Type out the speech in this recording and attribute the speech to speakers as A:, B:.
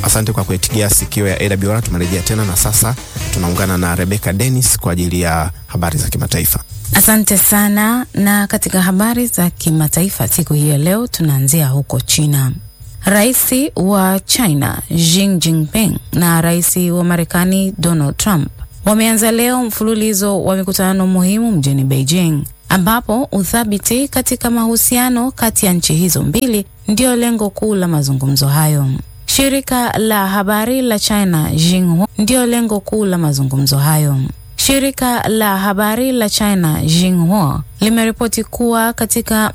A: Asante kwa kuitigia sikio ya AWR. Tumerejea tena na sasa tunaungana na Rebecca Dennis kwa ajili ya habari za kimataifa.
B: Asante sana. Na katika habari za kimataifa siku hii ya leo tunaanzia huko China. Rais wa China Xi Jinping na rais wa Marekani Donald Trump wameanza leo mfululizo wa mikutano muhimu mjini Beijing, ambapo uthabiti katika mahusiano kati ya nchi hizo mbili ndiyo lengo kuu la mazungumzo hayo. Shirika la habari la China Xinhua ndiyo lengo kuu la mazungumzo hayo. Shirika la habari la China Xinhua limeripoti kuwa katika